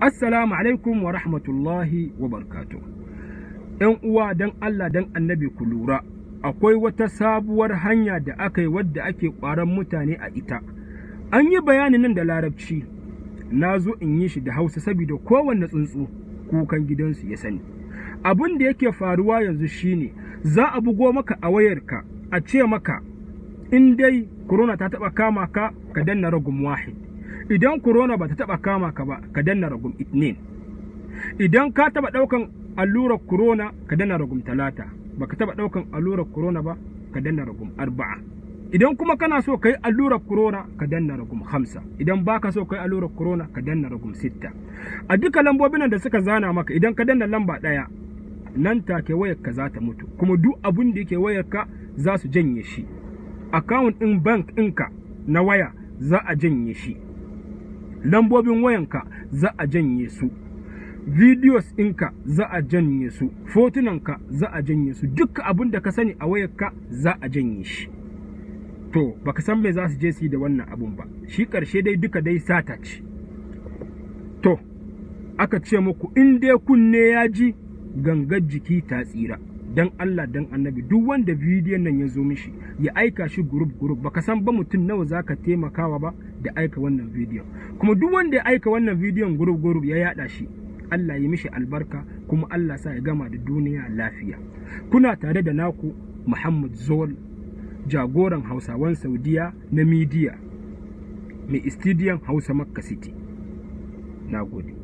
Assalamu alaikum wa rahmatullahi wa barkatu. ‘Yan uwa don Allah don annabi ku lura, akwai wata sabuwar hanya da aka yi wadda ake ƙwaron mutane a ita. An yi bayanin nan da larabci, na zo in yi shi da hausa saboda kowanne tsuntsu kukan gidansu ya sani. Abin da yake faruwa yanzu shine za a bugo maka a wayarka a ce maka in dai corona ta taɓa kama ka ka danna ragum wahid. idan corona ba ta taba kama ka ba ka danna ragum itnin idan ka taba daukan allurar corona ka danna ragum talata ba ka taba daukan allurar corona ba ka danna ragum arba'a idan kuma kana so ka yi allurar corona ka danna ragum hamsa idan baka so ka yi allurar corona ka danna ragum sitta a duka lambobin da suka zana maka idan ka danna lamba daya nan take wayar ka za ta mutu kuma duk abun da yake wayar ka za su janye shi account din bank ɗinka na waya za a janye shi lambobin wayanka za a janye su videos ɗinka za a janye su fotunanka za a janye su duk abin da ka sani a wayarka za a janye shi to baka san me za su je su yi da wannan abun ba shi ƙarshe dai duka dai sata ce to aka ce muku in dai kunne ya ji gangar jiki ta tsira dan Allah dan annabi duk wanda bidiyon nan ya zo mishi ya aika shi group group baka san ba mutum nawa zaka taimakawa ba da aika wannan bidiyon kuma duk wanda ya aika wannan bidiyon group group ya yada shi Allah ya mishi albarka kuma Allah sa ya gama da duniya lafiya kuna tare da naku Muhammad Zol jagoran Hausawan Saudiya na midiya mai istidiyan Hausa Makka City nagode